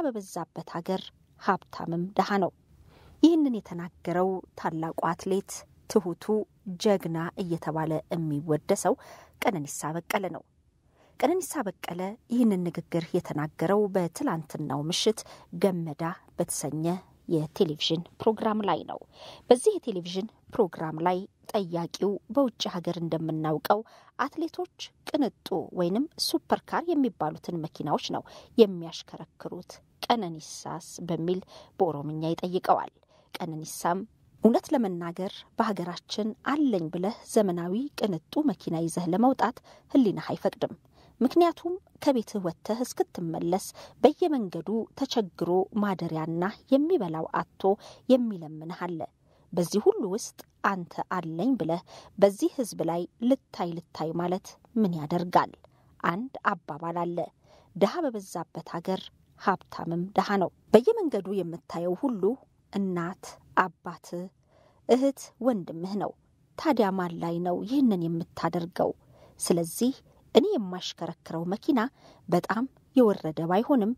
በበዛበት ሀገር ሀብታምም ድሃ ነው። ይህንን የተናገረው ታላቁ አትሌት ትሁቱ ጀግና እየተባለ የሚወደሰው ቀነኒሳ በቀለ ነው። ቀነኒሳ በቀለ ይህንን ንግግር የተናገረው በትላንትናው ምሽት ገመዳ በተሰኘ የቴሌቪዥን ፕሮግራም ላይ ነው። በዚህ የቴሌቪዥን ፕሮግራም ላይ ጠያቂው በውጭ ሀገር እንደምናውቀው አትሌቶች ቅንጡ ወይንም ሱፐር ካር የሚባሉትን መኪናዎች ነው የሚያሽከረክሩት፣ ቀነኒሳስ በሚል በኦሮምኛ ይጠይቀዋል። ቀነኒሳም እውነት ለመናገር በሀገራችን አለኝ ብለህ ዘመናዊ ቅንጡ መኪና ይዘህ ለመውጣት ሕሊናህ አይፈቅድም። ምክንያቱም ከቤትህ ወጥተህ እስክትመለስ በየመንገዱ ተቸግሮ ማደሪያና የሚበላው አጥቶ የሚለምንህ አለ። በዚህ ሁሉ ውስጥ አንተ አለኝ ብለህ በዚህ ሕዝብ ላይ ልታይ ልታይ ማለት ምን ያደርጋል? አንድ አባባል አለ፣ ድሃ በበዛበት ሀገር ሀብታምም ድሃ ነው። በየመንገዱ የምታየው ሁሉ እናት አባትህ፣ እህት፣ ወንድምህ ነው። ታዲያ ማን ላይ ነው ይህንን የምታደርገው? ስለዚህ እኔ የማሽከረክረው መኪና በጣም የወረደ ባይሆንም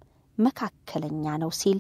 መካከለኛ ነው ሲል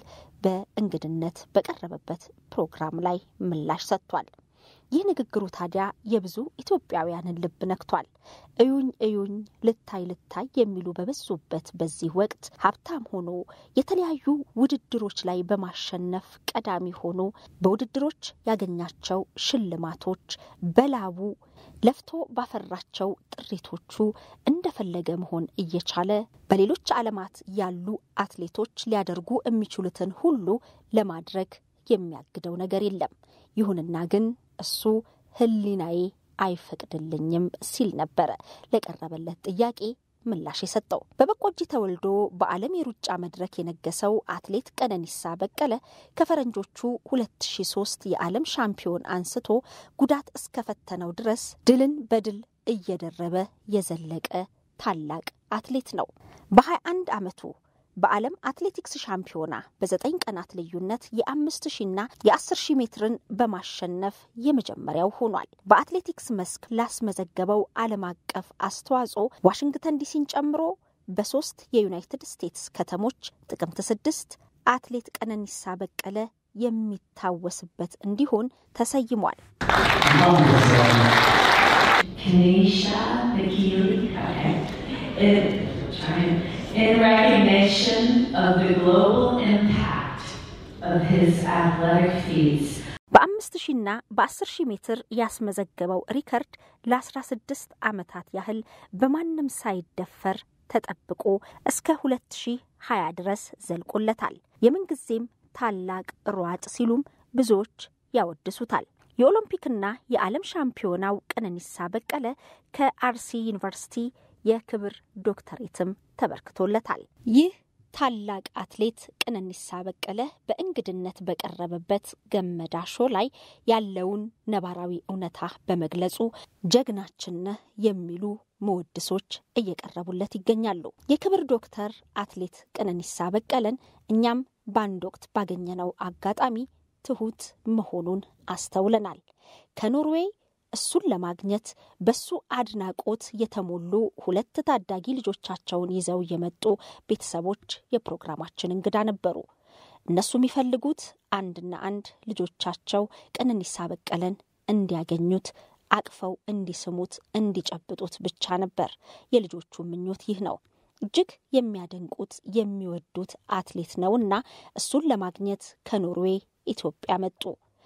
በእንግድነት በቀረበበት ፕሮግራም ላይ ምላሽ ሰጥቷል። ይህ ንግግሩ ታዲያ የብዙ ኢትዮጵያውያንን ልብ ነክቷል። እዩኝ እዩኝ ልታይ ልታይ የሚሉ በበዙበት በዚህ ወቅት ሀብታም ሆኖ የተለያዩ ውድድሮች ላይ በማሸነፍ ቀዳሚ ሆኖ በውድድሮች ያገኛቸው ሽልማቶች በላቡ ለፍቶ ባፈራቸው ጥሪቶቹ እንደፈለገ መሆን እየቻለ በሌሎች ዓለማት ያሉ አትሌቶች ሊያደርጉ የሚችሉትን ሁሉ ለማድረግ የሚያግደው ነገር የለም። ይሁንና ግን እሱ ሕሊናዬ አይፈቅድልኝም ሲል ነበረ ለቀረበለት ጥያቄ ምላሽ የሰጠው። በበቆጂ ተወልዶ በዓለም የሩጫ መድረክ የነገሰው አትሌት ቀነኒሳ በቀለ ከፈረንጆቹ 2003 የዓለም ሻምፒዮን አንስቶ ጉዳት እስከፈተነው ድረስ ድልን በድል እየደረበ የዘለቀ ታላቅ አትሌት ነው። በ21 ዓመቱ በዓለም አትሌቲክስ ሻምፒዮና በዘጠኝ ቀናት ልዩነት የአምስት ሺና የአስር ሺህ ሜትርን በማሸነፍ የመጀመሪያው ሆኗል። በአትሌቲክስ መስክ ላስመዘገበው ዓለም አቀፍ አስተዋጽኦ ዋሽንግተን ዲሲን ጨምሮ በሶስት የዩናይትድ ስቴትስ ከተሞች ጥቅምት ስድስት አትሌት ቀነኒሳ በቀለ የሚታወስበት እንዲሆን ተሰይሟል። in recognition of the global impact of his athletic feats. በአምስት ሺና በአስር ሺህ ሜትር ያስመዘገበው ሪከርድ ለ16 ዓመታት ያህል በማንም ሳይደፈር ተጠብቆ እስከ 2020 ድረስ ዘልቆለታል። የምንጊዜም ታላቅ ሯጭ ሲሉም ብዙዎች ያወድሱታል። የኦሎምፒክና የዓለም ሻምፒዮናው ቀነኒሳ በቀለ ከአርሲ ዩኒቨርሲቲ የክብር ዶክተሬትም ተበርክቶለታል። ይህ ታላቅ አትሌት ቀነኒሳ በቀለ በእንግድነት በቀረበበት ገመዳ ሾ ላይ ያለውን ነባራዊ እውነታ በመግለጹ ጀግናችን ነህ የሚሉ መወድሶች እየቀረቡለት ይገኛሉ። የክብር ዶክተር አትሌት ቀነኒሳ በቀለን እኛም በአንድ ወቅት ባገኘነው አጋጣሚ ትሁት መሆኑን አስተውለናል። ከኖርዌይ እሱን ለማግኘት በሱ አድናቆት የተሞሉ ሁለት ታዳጊ ልጆቻቸውን ይዘው የመጡ ቤተሰቦች የፕሮግራማችን እንግዳ ነበሩ። እነሱ የሚፈልጉት አንድና አንድ ልጆቻቸው ቀነኒሳ በቀለን እንዲያገኙት፣ አቅፈው እንዲስሙት፣ እንዲጨብጡት ብቻ ነበር። የልጆቹ ምኞት ይህ ነው። እጅግ የሚያደንቁት የሚወዱት አትሌት ነውና እሱን ለማግኘት ከኖርዌይ ኢትዮጵያ መጡ።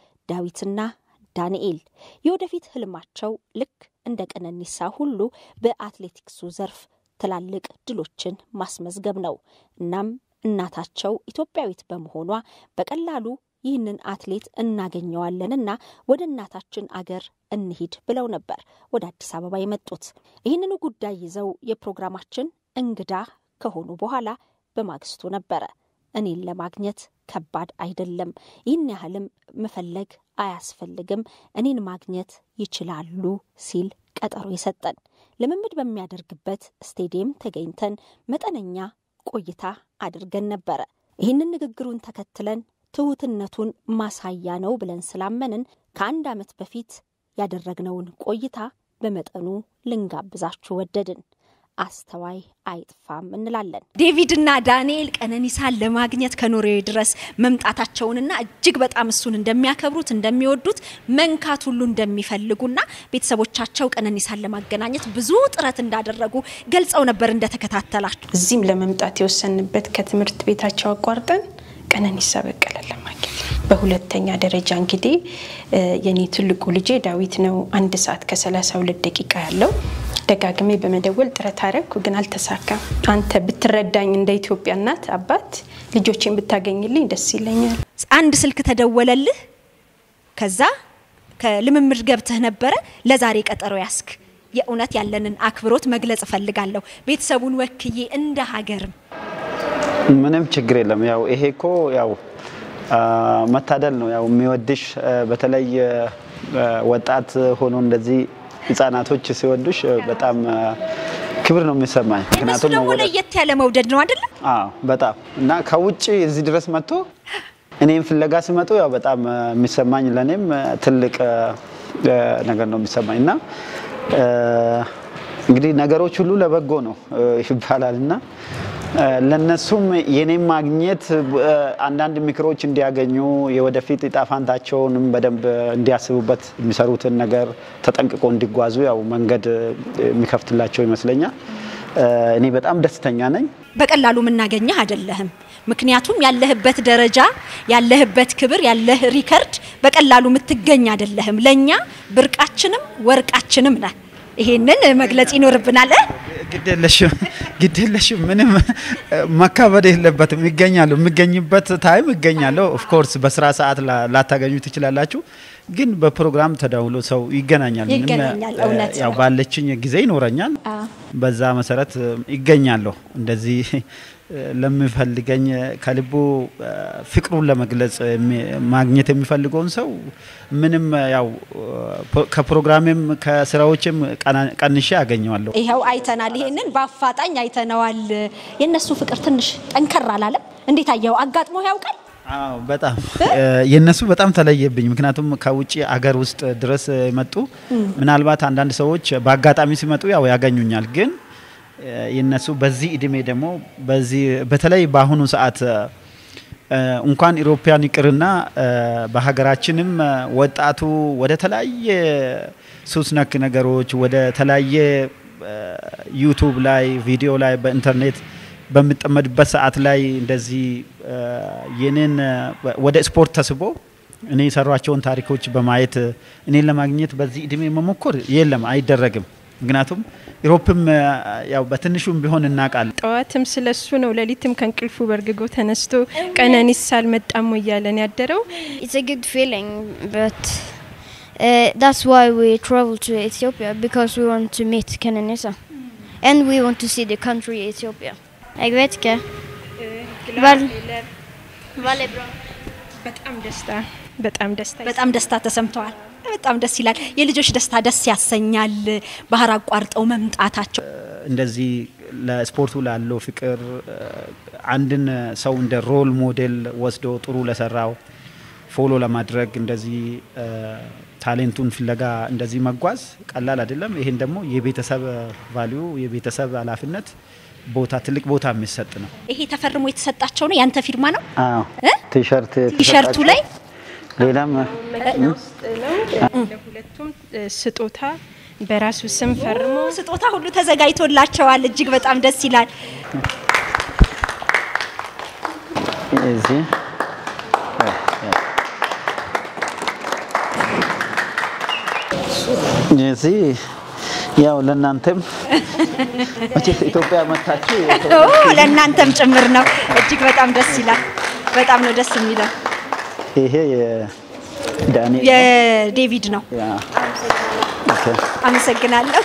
ዳዊትና ዳንኤል የወደፊት ህልማቸው ልክ እንደ ቀነኒሳ ሁሉ በአትሌቲክሱ ዘርፍ ትላልቅ ድሎችን ማስመዝገብ ነው። እናም እናታቸው ኢትዮጵያዊት በመሆኗ በቀላሉ ይህንን አትሌት እናገኘዋለንና ወደ እናታችን አገር እንሂድ ብለው ነበር ወደ አዲስ አበባ የመጡት። ይህንኑ ጉዳይ ይዘው የፕሮግራማችን እንግዳ ከሆኑ በኋላ በማግስቱ ነበረ እኔን ለማግኘት ከባድ አይደለም፣ ይህን ያህልም መፈለግ አያስፈልግም፣ እኔን ማግኘት ይችላሉ ሲል ቀጠሮ የሰጠን። ልምምድ በሚያደርግበት ስቴዲየም ተገኝተን መጠነኛ ቆይታ አድርገን ነበረ። ይህንን ንግግሩን ተከትለን ትሁትነቱን ማሳያ ነው ብለን ስላመንን ከአንድ ዓመት በፊት ያደረግነውን ቆይታ በመጠኑ ልንጋብዛችሁ ወደድን። አስተዋይ አይጥፋም እንላለን። ዴቪድና ዳንኤል ቀነኒሳን ለማግኘት ከኖርዌይ ድረስ መምጣታቸውንና እጅግ በጣም እሱን እንደሚያከብሩት እንደሚወዱት መንካት ሁሉ እንደሚፈልጉና ቤተሰቦቻቸው ቀነኒሳን ለማገናኘት ብዙ ጥረት እንዳደረጉ ገልጸው ነበር እንደተከታተላችሁ። እዚህም ለመምጣት የወሰንበት ከትምህርት ቤታቸው አቋርጠን ቀነኒሳ በቀለን ለማግኘት ነው። በሁለተኛ ደረጃ እንግዲህ የኔ ትልቁ ልጄ ዳዊት ነው። አንድ ሰዓት ከሰላሳ ሁለት ደቂቃ ያለው ደጋግሜ በመደወል ጥረት አረግኩ፣ ግን አልተሳካም። አንተ ብትረዳኝ እንደ ኢትዮጵያ እናት አባት ልጆቼን ብታገኝልኝ ደስ ይለኛል። አንድ ስልክ ተደወለልህ። ከዛ ከልምምድ ገብተህ ነበረ። ለዛሬ ቀጠሮ ያስክ። የእውነት ያለንን አክብሮት መግለጽ እፈልጋለሁ ቤተሰቡን ወክዬ እንደ ሀገርም ምንም ችግር የለም። ያው ይሄ እኮ ያው መታደል ነው። ያው የሚወድሽ በተለይ ወጣት ሆኖ እንደዚህ ህጻናቶች ሲወዱሽ በጣም ክብር ነው የሚሰማኝ። እነሱ ደግሞ ለየት ያለ መውደድ ነው አይደለም? አዎ በጣም እና ከውጭ እዚህ ድረስ መጥቶ እኔም ፍለጋ ሲመጡ ያው በጣም የሚሰማኝ ለእኔም ትልቅ ነገር ነው የሚሰማኝ እና እንግዲህ ነገሮች ሁሉ ለበጎ ነው ይባላል እና ለነሱም የኔም ማግኘት አንዳንድ ምክሮች እንዲያገኙ የወደፊት እጣ ፋንታቸውንም በደንብ እንዲያስቡበት የሚሰሩትን ነገር ተጠንቅቆ እንዲጓዙ ያው መንገድ የሚከፍትላቸው ይመስለኛል። እኔ በጣም ደስተኛ ነኝ። በቀላሉ የምናገኘህ አይደለህም። ምክንያቱም ያለህበት ደረጃ፣ ያለህበት ክብር፣ ያለህ ሪከርድ በቀላሉ የምትገኝ አይደለህም። ለእኛ ብርቃችንም ወርቃችንም ነህ። ይሄንን መግለጽ ይኖርብናል። ግዴለሽም ግዴለሽም ምንም መካበድ የለበትም። ይገኛሉ የሚገኝበት ታይም ይገኛለሁ። ኦፍኮርስ በስራ ሰዓት ላታገኙ ትችላላችሁ፣ ግን በፕሮግራም ተደውሎ ሰው ይገናኛል። ይገናኛል። እውነት ያው ነው። ባለችኝ ጊዜ ይኖረኛል። በዛ መሰረት ይገኛለሁ። እንደዚህ ለሚፈልገኝ ከልቡ ፍቅሩን ለመግለጽ ማግኘት የሚፈልገውን ሰው ምንም ያው ከፕሮግራሜም ከስራዎችም ቀንሼ አገኘዋለሁ። ይኸው አይተናል። ይሄንን በአፋጣኝ አይተነዋል። የእነሱ ፍቅር ትንሽ ጠንከር አላለም? እንዴት አየኸው? አጋጥሞ ያውቃል? አዎ በጣም የነሱ በጣም ተለየብኝ። ምክንያቱም ከውጭ አገር ውስጥ ድረስ የመጡ ምናልባት አንዳንድ ሰዎች በአጋጣሚ ሲመጡ ያው ያገኙኛል ግን የነሱ በዚህ እድሜ ደግሞ በዚህ በተለይ በአሁኑ ሰዓት እንኳን ኢሮፓያን ይቅርና በሀገራችንም ወጣቱ ወደ ተለያየ ሱስ ነክ ነገሮች ወደ ተለያየ ዩቱብ ላይ ቪዲዮ ላይ በኢንተርኔት በሚጠመድበት ሰዓት ላይ እንደዚህ የኔን ወደ ስፖርት ተስቦ እኔ የሰሯቸውን ታሪኮች በማየት እኔን ለማግኘት በዚህ እድሜ መሞከር የለም አይደረግም። ምክንያቱም ኢሮፕም ያው በትንሹም ቢሆን እናውቃለን። ጠዋትም ስለሱ ነው፣ ሌሊትም ከእንቅልፉ በርግጎ ተነስቶ ቀነኒሳ አልመጣም ወይ እያለን ያደረው። It's a good feeling, but uh, that's why we travel to Ethiopia because we want to meet Kenenisa. And we want to see the country Ethiopia. Jeg vet ikke. Vel, veldig bra. በጣም ደስታ በጣም ደስታ በጣም ደስታ ተሰምተዋል። በጣም ደስ ይላል። የልጆች ደስታ ደስ ያሰኛል። ባህር አቋርጠው መምጣታቸው እንደዚህ ለስፖርቱ ላለው ፍቅር አንድን ሰው እንደ ሮል ሞዴል ወስዶ ጥሩ ለሰራው ፎሎ ለማድረግ እንደዚህ ታሌንቱን ፍለጋ እንደዚህ መጓዝ ቀላል አይደለም። ይሄን ደግሞ የቤተሰብ ቫሊዩ የቤተሰብ ኃላፊነት ቦታ ትልቅ ቦታ የሚሰጥ ነው። ይሄ ተፈርሞ የተሰጣቸው ነው። ያንተ ፊርማ ነው አዎ እ? ቲሸርት ቲሸርቱ ላይ ሌላም መኪና ውስጥ ነው። ለሁለቱም ስጦታ በራሱ ስም ፈርሞ ስጦታ ሁሉ ተዘጋጅቶላቸዋል። እጅግ በጣም ደስ ይላል። እዚህ እዚህ ያው ለእናንተም መቼስ ኢትዮጵያ መታችሁ ኦ ለእናንተም ጭምር ነው። እጅግ በጣም ደስ ይላል። በጣም ነው ደስ የሚለው። ይሄ የዳኒ የዴቪድ ነው። ያ ኦኬ አመሰግናለሁ።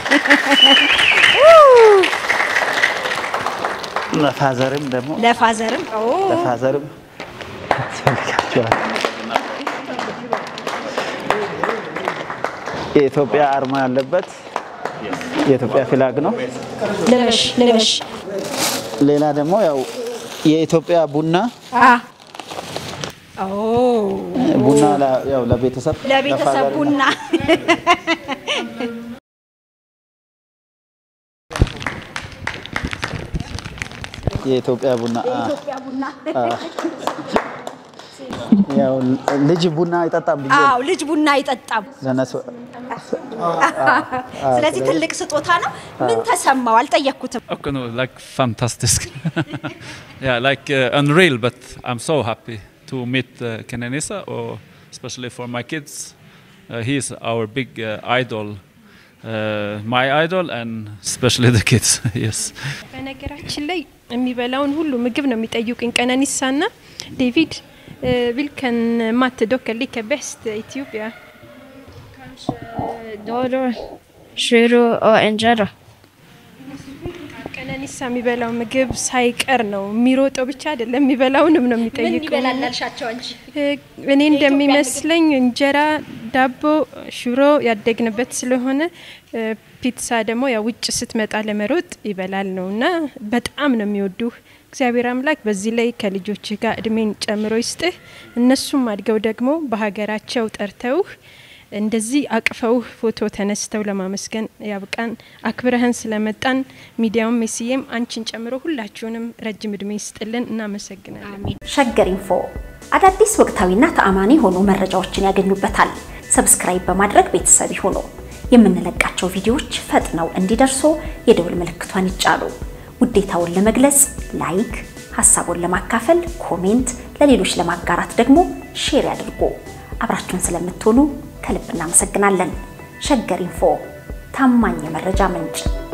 ለፋዘርም ደግሞ ለፋዘርም ኦ ለፋዘርም ያስፈልጋቸዋል። የኢትዮጵያ አርማ ያለበት የኢትዮጵያ ፍላግ ነው። ልበሽ ልበሽ ሌላ ደግሞ ያው የኢትዮጵያ ቡና አ ኦ ቡና ለ- ያው ለቤተሰብ ለቤተሰብ ለፋዘር ቡና የኢትዮጵያ ቡና አ፣ የኢትዮጵያ ቡና ያው ልጅ ቡና አይጠጣም ብዬ አዎ ልጅ ቡና አይጠጣም። ለነሱ ስለዚህ ትልቅ ስጦታ ነው። ምን ተሰማው? አልጠየቅኩትም። Okay, no, like fantastic. yeah, like uh, unreal, but I'm so happy to meet uh, Kenenisa, or especially for my kids. Uh, he is our big uh, idol, uh, my idol, and especially the kids. yes. በነገራችን ላይ የሚበላውን ሁሉ ምግብ ነው የሚጠይቁኝ ቀነኒሳና ዴቪድ ቪልከን ማት ዶከር ሊከ ቤስት ኢትዮጵያ Dodo, shiro och injera. ቀነኒሳ የሚበላው ምግብ ሳይቀር ነው የሚሮጠው ብቻ አይደለም የሚበላውንም ነው ምን የሚጠይቁኝ ይበላል አልሻቸው እንጂ እኔ እንደሚመስለኝ እንጀራ፣ ዳቦ፣ ሽሮ ያደግንበት ስለሆነ እ፣ ፒትሳ ደግሞ ያው ውጭ ስትመጣ ለመሮጥ ይበላል ነው እና በጣም ነው የሚወዱህ። እግዚአብሔር አምላክ በዚህ ላይ ከልጆችህ ጋር እድሜን ጨምሮ ይስጥህ። እነሱም አድገው ደግሞ በሀገራቸው ጠርተውህ እንደዚህ አቅፈውህ ፎቶ ተነስተው ለማመስገን ያብቃን። አክብረህን ስለመጣን ሚዲያውም ሜስዬም አንቺን ጨምሮ ሁላችሁንም ረጅም እድሜ ይስጥልን። እናመሰግናለን። ሸገር ኢንፎ አዳዲስ ወቅታዊና ተአማኒ የሆኑ መረጃዎችን ያገኙበታል። ሰብስክራይብ በማድረግ ቤተሰብ ይሁኑ። የምንለቃቸው ቪዲዮዎች ፈጥነው እንዲደርሱ የደውል ምልክቷን ይጫኑ። ውዴታውን ለመግለጽ ላይክ፣ ሀሳቡን ለማካፈል ኮሜንት፣ ለሌሎች ለማጋራት ደግሞ ሼር ያድርጉ። አብራችሁን ስለምትሆኑ ከልብ እናመሰግናለን። ሸገር ኢንፎ ታማኝ የመረጃ ምንጭ